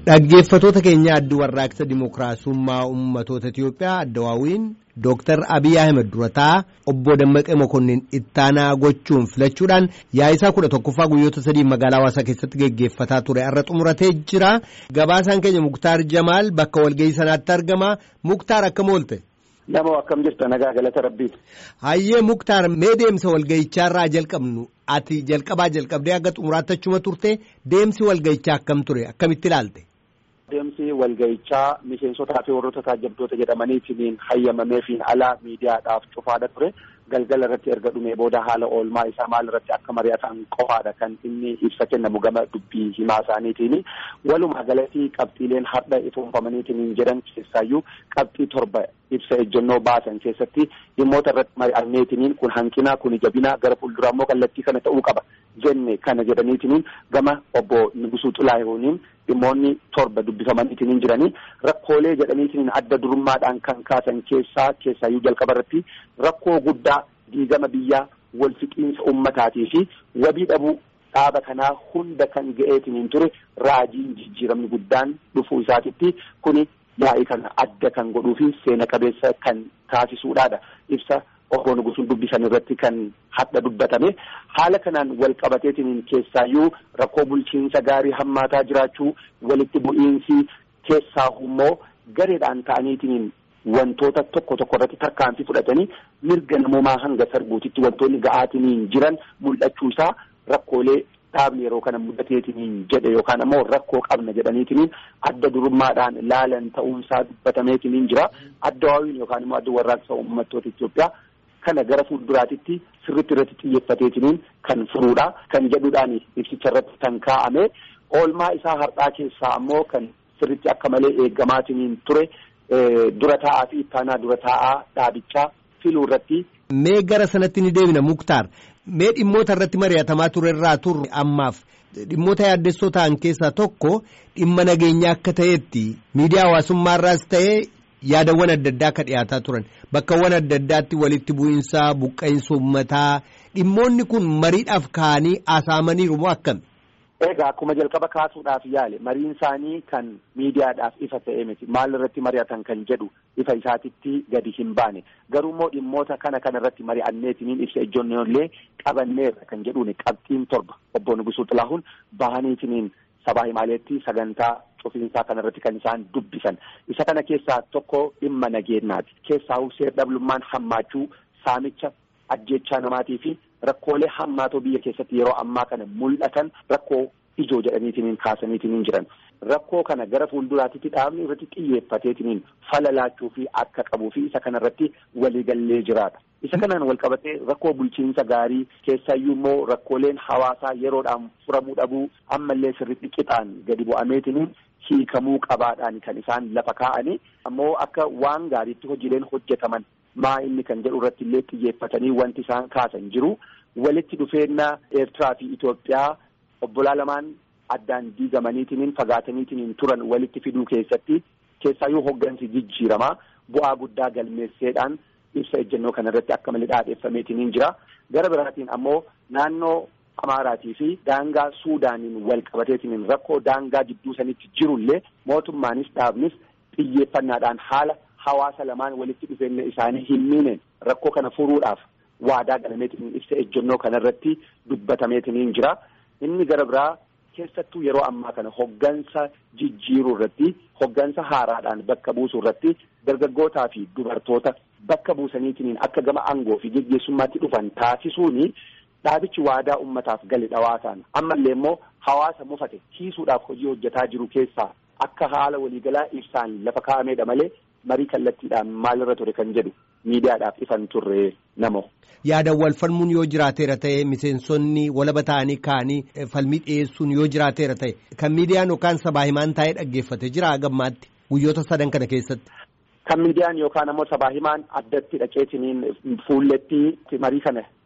Dhaggeeffatoota keenya addi warraaqsa dimookiraasummaa uummatoota Itiyoophiyaa addawaawiin Dooktar Abiy Ahmed durataa obbo Dammaqee Mokonnin ittaanaa gochuun filachuudhaan yaa'isaa kudha tokkoffaa guyyoota sadii magaalaa hawaasaa keessatti geggeeffataa ture har'a xumuratee jira. Gabaasaan keenya Muktaar Jamaal bakka walgahii sanaatti argama. Muktaar akkam oolte? Nama akkam jirta nagaa galata rabbiiti. Hayyee Muktaar mee deemsa walgahichaarraa jalqabnu ati jalqabaa jalqabdee akka xumuraatti achuma turte deemsi walgahichaa akkam ture akkamitti ilaalte? Deemsi walgahichaa miseensotaa fi warroota taajabdoota jedhamaniitiin hayyamameefiin alaa miidiyaadhaaf cufaadha ture. Galgala irratti erga dhumee booda haala oolmaa isaa maal irratti akka mari'atan qofaadha kan inni ibsa kennamu gama dubbii himaa isaaniitiin. Walumaa galatti qabxiileen har'a ifoonfamaniitiin jedhan keessaayyuu qabxii torba ibsa ejjennoo baasan keessatti dhimmoota irratti mari'anneetiin kun hanqina kun jabina gara fuulduraa immoo kallattii kana ta'uu qaba jenne kana jedhaniitiin gama obbo Nugusuu Xilaahuuniin dhimmoonni torba dubbifamaniitiin jiranii rakkoolee jedhaniitiin adda durummaadhaan kan kaasan keessaa keessaayyuu jalqaba irratti rakkoo guddaa diigama biyyaa wal fixiinsa ummataatii fi wabii dhabuu dhaaba kanaa hunda kan ga'eetiin ture raajiin jijjiiramni guddaan dhufuu isaatitti kuni yaa'ii kana adda kan godhuu fi seena qabeessa kan taasisuudhaadha ibsa obbo Nugusuun dubbisan irratti kan hadha dubbatame haala kanaan wal qabateetiin keessaayyuu rakkoo bulchiinsa gaarii hammaataa jiraachuu walitti bu'iinsi keessaa immoo gareedhaan ta'aniitiin wantoota tokko tokko irratti tarkaanfii fudhatanii mirga namoomaa hanga sarbuutitti wantoonni ga'aatiin jiran mul'achuu isaa rakkoolee dhaabni yeroo kana mudateetiin jedhe yookaan ammoo rakkoo qabna jedhaniitiin adda durummaadhaan laalan ta'uunsaa dubbatameetiin jira adda waawiin yookaan immoo adda warraaqsa uummattoota Itoophiyaa kana gara fuulduraatitti sirritti irratti xiyyeeffateetiin kan furuudha kan jedhuudhaan ibsicha irratti kan kaa'ame oolmaa isaa har'aa keessaa ammoo kan sirritti akka malee eeggamaatiin ture dura taa'aa fi ittaanaa dura taa'aa dhaabichaa filuu irratti. Mee gara sanatti ni deebina Muktaar. Mee dhimmoota irratti mari'atamaa ture irraa turre ammaaf dhimmoota yaaddessoo ta'an keessaa tokko dhimma nageenyaa akka ta'etti miidiyaa hawaasummaarraas ta'ee yaadawwan adda addaa akka dhiyaataa turan bakkawwan adda addaatti walitti bu'iinsaa buqqa'insa uummataa dhimmoonni kun mariidhaaf ka'anii haasa'amaniiru moo akkami? Egaa akkuma jalqaba kaasuudhaaf yaale mariin isaanii kan miidiyaadhaaf ifa ta'e miti maal irratti mari'atan kan jedhu ifa isaatitti gadi hin baane garuu immoo dhimmoota kana kana irratti mari'anneetiniin ibsa ejjennollee qabanneerra kan jedhuun qabxiin torba obbo Nugusuu Xilaahuun bahaniitiniin sabaa himaaleetti sagantaa cufiinsaa kana irratti kan isaan dubbisan isa kana keessaa tokko dhimma nageenyaati keessaa seer-dhablummaan hammaachuu saamicha ajjechaa namaatii fi rakkoolee hammaatoo biyya keessatti yeroo ammaa kana mul'atan rakkoo ijoo jedhaniitiin kaasaniitiin jiran rakkoo kana gara fuulduraatitti dhaabni irratti xiyyeeffateetiin falalaachuu fi akka qabuu fi isa kana irratti waliigallee jiraata. Isa kanaan wal qabatee rakkoo bulchiinsa gaarii keessaayyuu immoo rakkooleen hawaasaa yeroodhaan furamuu dhabuu ammallee sirriitti qixaan gadi bu'ameetiin hiikamuu qabaadhaan kan isaan lafa kaa'anii ammoo akka waan gaariitti hojiileen hojjetaman maa inni kan jedhu irratti illee xiyyeeffatanii wanti isaan kaasan jiru walitti dhufeenya Eertiraa fi Itoophiyaa obbolaa lamaan addaan diigamaniitiin fagaataniitiin turan walitti fiduu keessatti keessaayyuu hoggansi jijjiiramaa bu'aa guddaa galmeesseedhaan ibsa ejjennoo kana irratti akka malee dhaadheeffameetiin jira gara biraatiin ammoo naannoo Amaaraatii fi daangaa Suudaaniin wal qabateetiin rakkoo daangaa jidduu sanitti jirullee mootummaanis dhaabnis xiyyeeffannaadhaan haala hawaasa lamaan walitti dhufeenya isaanii hin miineen rakkoo kana furuudhaaf waadaa galameetiin ibsa ejjennoo kanarratti dubbatameetiin jira. Inni gara biraa keessattuu yeroo ammaa kana hoggansa jijjiiruu irratti hoggansa haaraadhaan bakka buusuu irratti dargaggootaa fi dubartoota bakka buusaniitiin akka gama aangoo fi geggeessummaatti dhufan taasisuuni dhaabichi waadaa ummataaf gale dhawaasaan ammallee immoo hawaasa mufate hiisuudhaaf hojii hojjetaa jiru keessaa akka haala waliigalaa ibsaan lafa kaa'ameedha malee marii kallattiidhaan maalirra ture kan jedhu miidiyaadhaaf ifan turre namo. Yaadan wal falmuun yoo jiraateera ta'e miseensonni walaba ta'anii ka'anii falmii dhiyeessuun yoo jiraateera ta'e kan miidiyaan yookaan sabaa himaan taa'ee dhaggeeffate jira gammaatti guyyoota sadan kana keessatti. Kan miidiyaan yookaan ammoo sabaa himaan addatti dhaqeetiniin fuulletti marii kana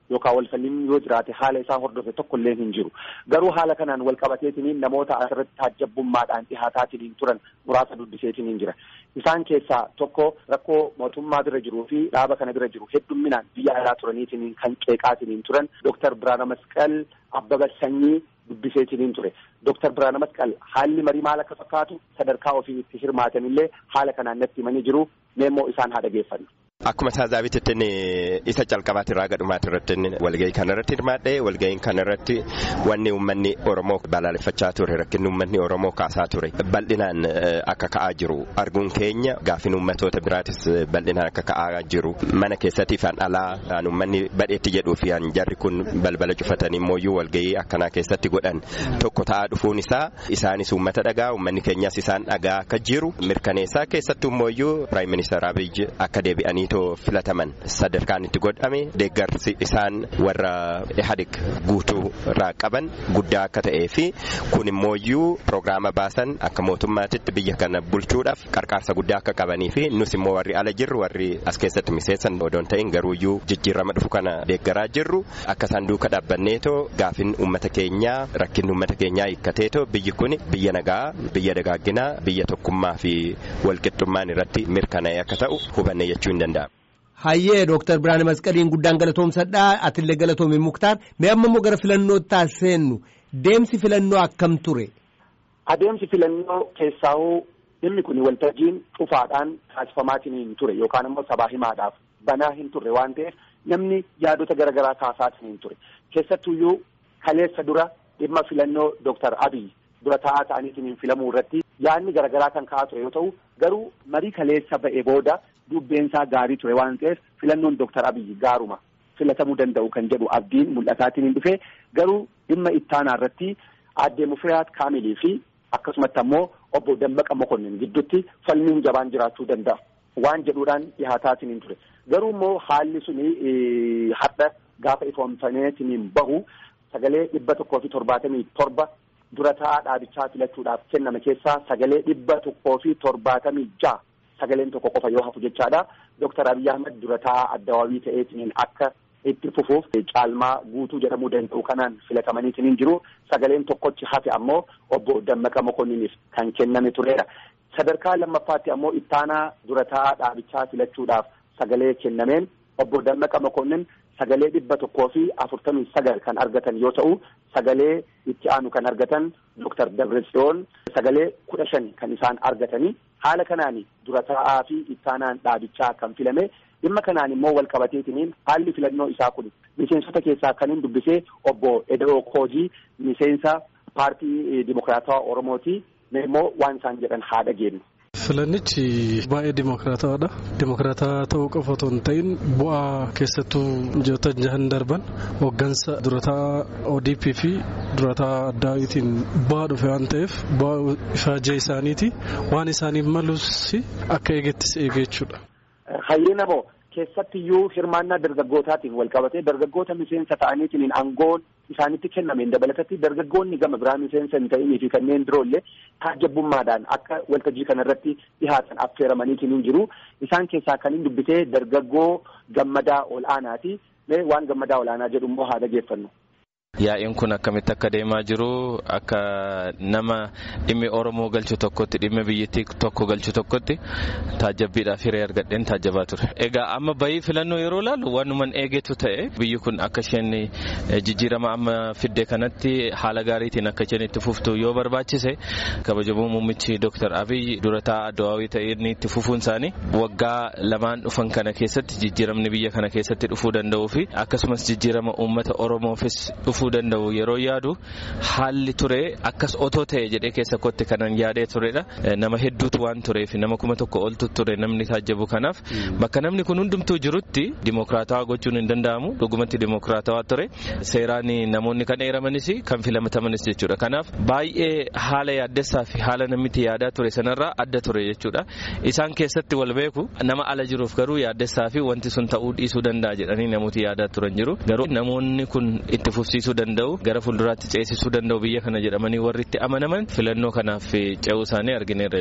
yookaan walfalmiin yoo jiraate haala isaa hordofe tokkollee hin jiru garuu haala kanaan wal qabateetiniin namoota asirratti taajjabbummaadhaan dhihaataatiniin turan muraasa dubbiseetiniin jira isaan keessaa tokko rakkoo mootummaa bira jiruu fi dhaaba kana bira jiru heddumminaan biyya alaa turaniitiniin kan qeeqaatiniin turan Dooktar Biraana Masqal Abbaba Sanyii dubbiseetiniin ture Dooktar Biraana Masqal haalli marii maal akka fakkaatu sadarkaa ofii itti hirmaatanillee haala kanaan natti himanii jiru meemmoo isaan haa dhageeffannu. Akkuma taazaabitti isa calqabaati irraa gadhumaati irratti walgahii kanarratti hirmaadhe walgahiin kanarratti wanni uummanni Oromoo balaaleffachaa ture rakkinni uummanni Oromoo kaasaa ture bal'inaan akka ka'aa jiru arguun keenya gaafin uummatoota biraatis bal'inaan akka ka'aa jiru mana keessatti fi alaa kan uummanni badheetti jedhuu fi jarri kun balbala cufatanii immoo walgahii akkanaa keessatti godhan tokko ta'aa dhufuun isaa isaanis uummata dhagaa uummanni keenyas isaan dhagaa akka jiru mirkaneessaa keessattuu immoo piraayim ministeer Abiy akka deebi'anii too filataman sadarkaan itti godhame deeggarsi isaan warra ihadik guutuu irraa qaban guddaa akka ta'ee fi kun immooyyuu piroogiraama baasan akka mootummaatitti biyya kana bulchuudhaaf qarqaarsa guddaa akka qabanii fi nus immoo warri ala jirru warri as keessatti miseessan odoon ta'in garuuyyuu jijjiirama dhufu kana deeggaraa jirru akka isaan duuka dhaabbanneetoo gaafin uummata keenyaa rakkinni uummata keenyaa hiikkateetoo biyyi kun biyya nagaa biyya dagaagginaa biyya tokkummaa fi walqixxummaan irratti mirkanaa'e akka ta'u hubanne jechuu hin danda'amu. Hayyee Dooktar Biraane Masqaliin guddaan galatoomsadhaa atillee galatoomii Muktaar mee amma immoo gara filannootti seennu deemsi filannoo akkam ture. Adeemsi filannoo keessaa'uu dhimmi kun waltajjiin cufaadhaan taasifamaatiin hin ture yookaan immoo sabaa himaadhaaf banaa hin turre waan ta'eef namni yaadota garaagaraa kaasaatiin hin ture keessattuyyuu kaleessa dura dhimma filannoo Dooktar Abiy dura taa'aa ta'aniitiin filamuu irratti yaadni garaagaraa kan ka'aa ture yoo ta'u garuu marii kaleessa ba'e booda dubbeensaa gaarii ture waan ta'eef filannoon Dooktar Abiy gaaruma filatamuu danda'u kan jedhu abdiin mul'ataatiin hin dhufe garuu dhimma ittaanaa irratti aadde Mufiraat Kaamilii fi akkasumatti ammoo obbo Dammaqa Mokonnin gidduutti falmiin jabaan jiraachuu danda'a waan jedhuudhaan dhihaataatiin hin ture garuu immoo haalli suni har'a gaafa ifoomfameetiin bahu sagalee dhibba tokkoo fi torbaatamii torba dura taa'aa dhaabichaa filachuudhaaf kenname keessaa sagalee dhibba tokkoo fi torbaatamii ja'a sagaleen tokko qofa yoo hafu jechaadha. Dooktar Abiy Ahmed dura taa'aa addawaawii ta'eetiin akka itti fufuuf caalmaa guutuu jedhamuu danda'u kanaan filatamaniitiin jiru. Sagaleen tokkochi hafe ammoo obbo Dammaqa Mokonniniif kan kenname turedha. Sadarkaa lammaffaatti ammoo ittaanaa dura taa'aa dhaabichaa filachuudhaaf sagalee kennameen obbo Dammaqa Mokonnin sagalee dhibba tokkoo fi afurtamii sagal kan argatan yoo ta'u sagalee itti aanu kan argatan Dooktar Dabratsiyoon sagalee kudha shan kan isaan argatanii haala kanaan dura taa'aa fi ittaanaan dhaabichaa kan filame dhimma kanaan immoo wal qabateetiniin haalli filannoo isaa kun miseensota keessaa kan hin dubbisee obbo Edoo Koojii miseensa paartii Dimokiraatawaa Oromooti immoo waan isaan jedhan haa dhageenyu. Filannichi baay'ee dimokiraatawaadha. Dimokiraataa ta'uu qofa otoo hin ta'in bu'aa keessattuu ji'oota jahan darban hooggansa durataa ODP fi durataa addaawitiin bu'aa dhufe waan ta'eef bu'aa ifaajee isaaniiti waan isaaniif malus akka eegettis eege jechuudha. Hayyee namoo keessattiyyuu hirmaannaa dargaggootaatiin wal qabatee dargaggoota miseensa ta'aniitiin aangoon isaanitti kennameen dabalatatti dargaggoonni gama biraa miseensa hin ta'inii fi kanneen biroollee taajjabbummaadhaan akka waltajjii kanarratti dhihaatan affeeramaniitiin hin jiru. Isaan keessaa kan hin dubbisee dargaggoo gammadaa ol aanaati. Waan gammadaa ol aanaa jedhu immoo haa dhageeffannu. Yaa'iin kun akkamitti akka deemaa jiru akka nama dhimmi Oromoo galchu tokkotti dhimma biyyattii tokko galchu tokkotti taajjabbiidhaaf hiree argadheen taajjabaa ture. Egaa amma bahii filannoo yeroo laalu wanuman eegetu ta'e biyyi kun akka isheen jijjiirama amma fidde kanatti haala gaariitiin akka isheen itti fuftu yoo barbaachise kabajamoo muummichi Dr. Abiy dura taa'aa Addawaawii ta'ee inni itti fufuun isaanii waggaa lamaan dhufan kana keessatti jijjiiramni biyya kana keessatti dhufuu danda'uu fi akkasumas jijjiirama uummata Oromoofis dhufuu danda'u yeroo yaadu haalli ture akkas otoo ta'e jedhee keessa kootti kanan yaadee turedha nama hedduutu waan tureef nama kuma tokko oltu ture namni taajjabu kanaaf bakka namni kun hundumtuu jirutti dimokiraatawaa gochuun hin danda'amu dhugumatti dimokiraatawaa ture seeraan namoonni kan eeramanis kan filatamanis jechuudha kanaaf baay'ee haala yaaddessaa fi haala namitti yaadaa ture sanarraa adda ture jechuudha isaan keessatti wal beeku nama ala jiruuf garuu yaaddessaa fi wanti sun ta'uu dhiisuu danda'a jedhanii namooti yaadaa turan jiru garuu namoonni kun itti fufsiisuu danda'u gara fuulduraatti ceesisuu danda'u biyya kana jedhamanii warri itti amanaman filannoo kanaaf ce'uu isaanii argineerra jecha.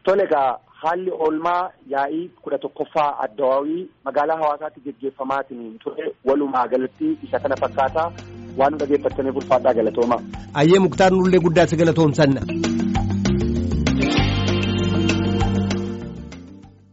Tole egaa haalli oolmaa yaa'ii kudha tokkoffaa addawaawii magaalaa hawaasaatti geggeeffamaatiin ture walumaa galatti isa kana fakkaataa waan dhageeffattaniif ulfaadhaa galatoomaa. Ayyee muktaar nullee guddaa si galatoomsanna.